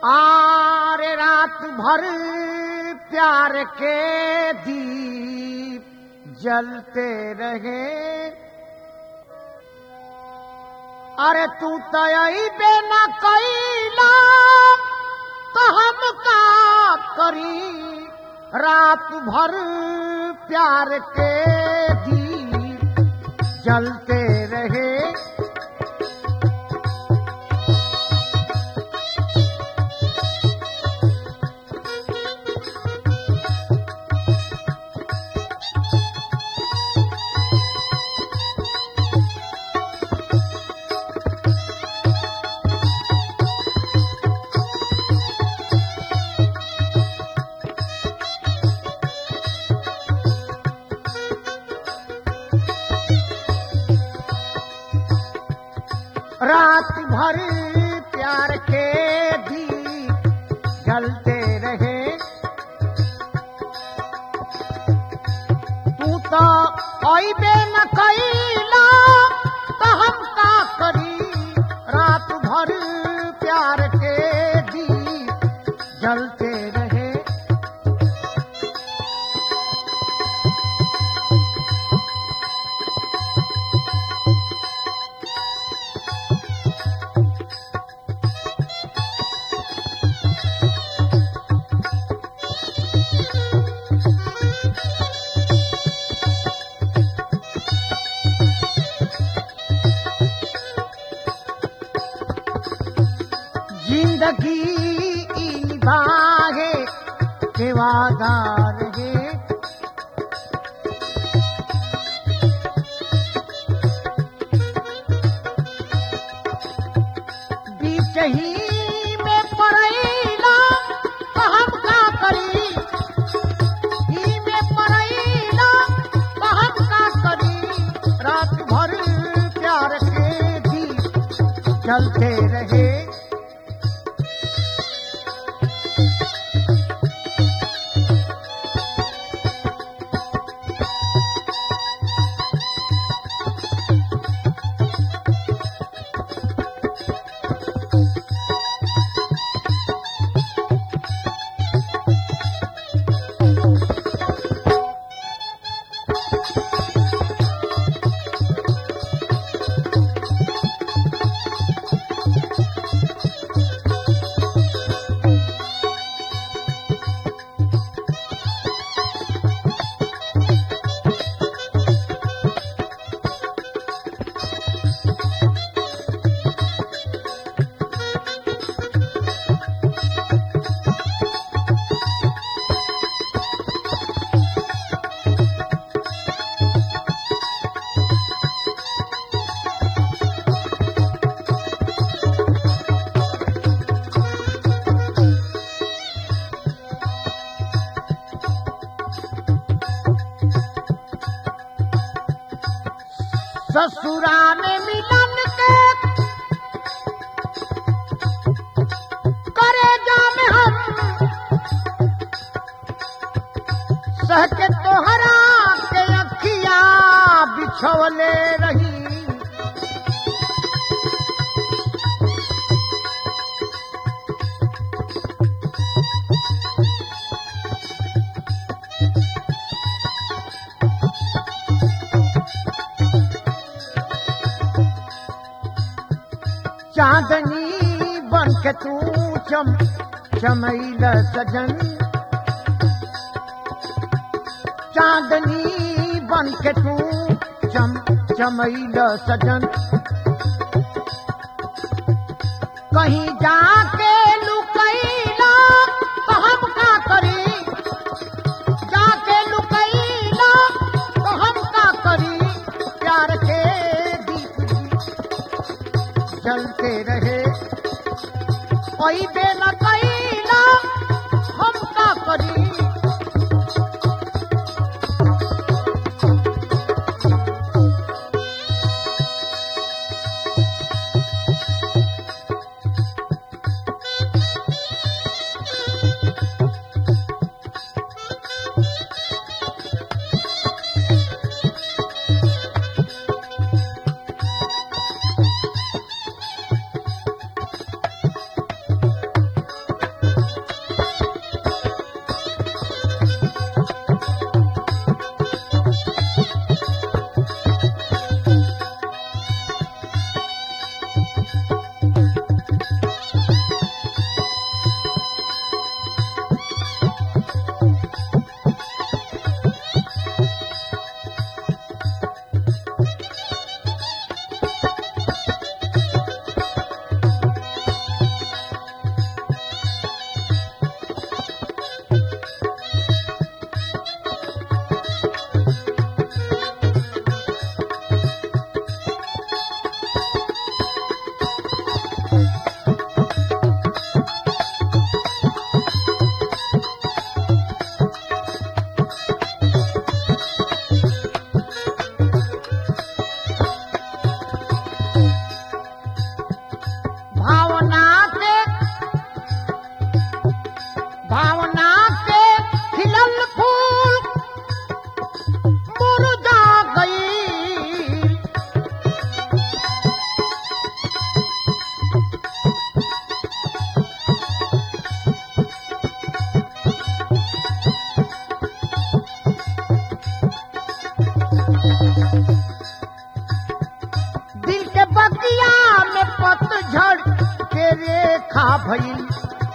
आरे रात भर प्यार के दीप जलते रहे अरे तू तयबे न कैला तो हम का करी रात भर प्यार के दीप जलते रहे रात भर प्यार के दीप जलते रहे तू तो अबे न कैला तो हम का करी रात भर प्यार के दीप जलते रहे जिंदगी इन बाहे सेवादार है बीच ही में पड़ैला तो हम का करी ही में पड़ैला तो हम का करी रात भर प्यार के दीप चलते रहे ससुराल मिलन के करे जामे हम सह के तोहरा के अखिया बिछवले रही चांदनी बन के तू चम चमैल सजन चांदनी बन के तू चम चमैल सजन कहीं जाके लुकैला तो हम का करी जाके लुकैला तो हम का करी प्यार के दीप जलते रहे कोई बेला कैला हम का करी का भइल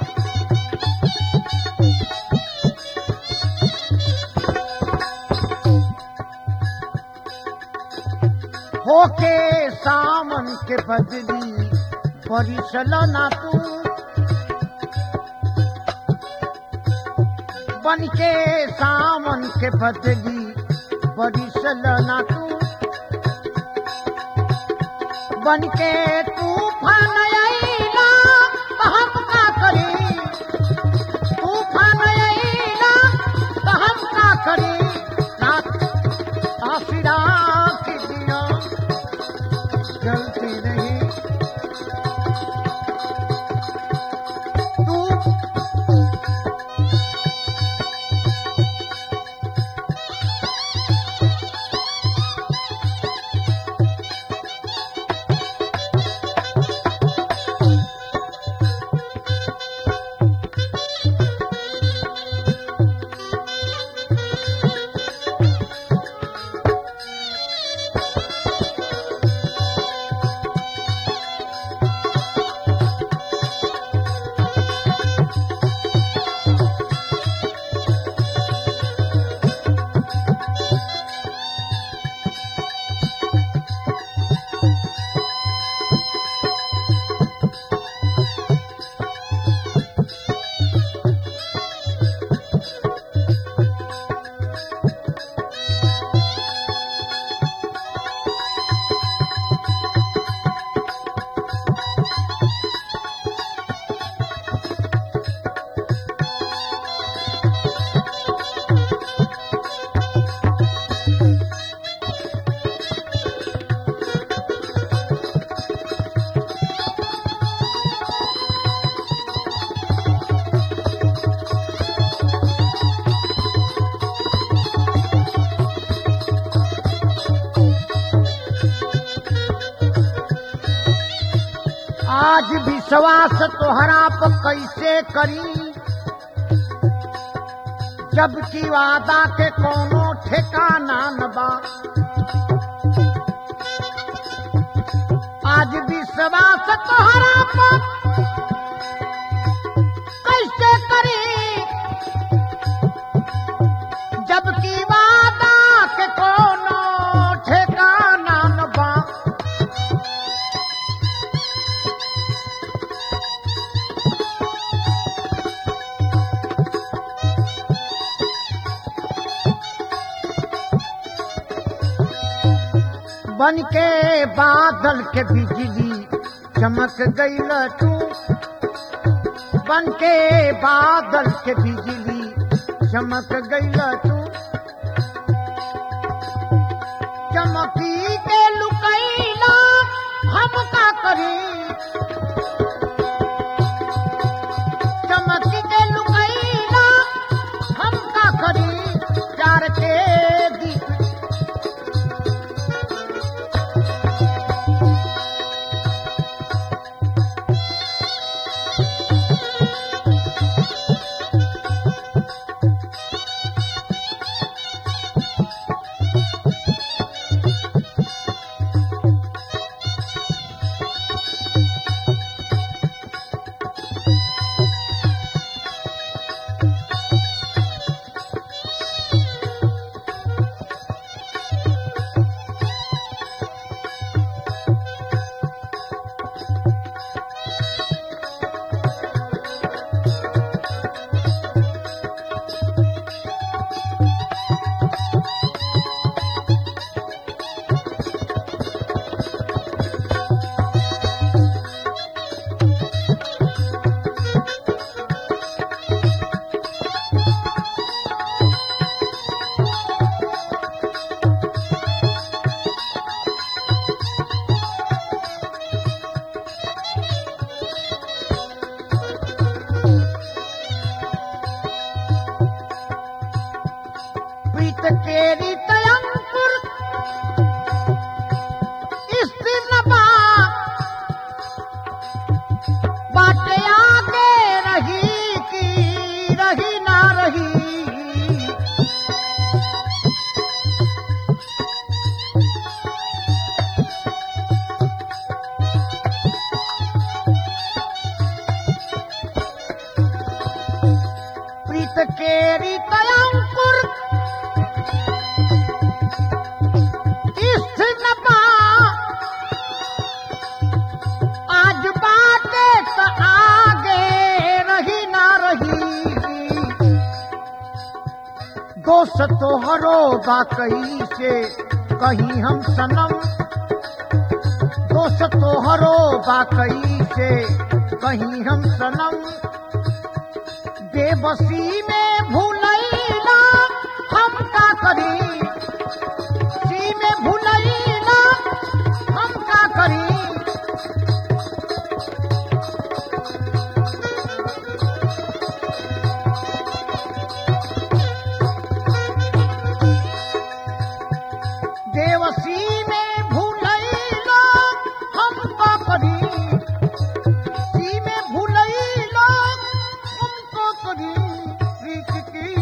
होके सावन के बदली परिसल ना तू बन के सावन के बदली परिसल ना तू बन के तूफान अइला त हम का करी तूफान अइला त हम का करी ना आसिरा की दिया गलती नहीं तू आज विश्वास तोहरा पर कैसे करी जबकि वादा के कोनो ठिकाना न बा आज विश्वास तोहरा पर कैसे करी जबकि वादा के कोनो ठिकाना न बा बन के बादल के बिजली चमक गईल तू बन के बादल के बिजली चमक गईल तू चमकी के लुकैला हम का करी चमकी के लुकैला हम का करी प्यार के दीप केरी तयंकुर इस्थिनपा आज बाटे त आगे रही ना रही दोस्त तोहरो बाकई से कहीं हम सनम दोस्त तोहरो बाकई से कहीं हम सनम बेबसी में भूलैला हम का करी सी में भूलैला हम का करी देवसी में भूलैला हम का करी सी में भूलैला हम का करी प्रीत की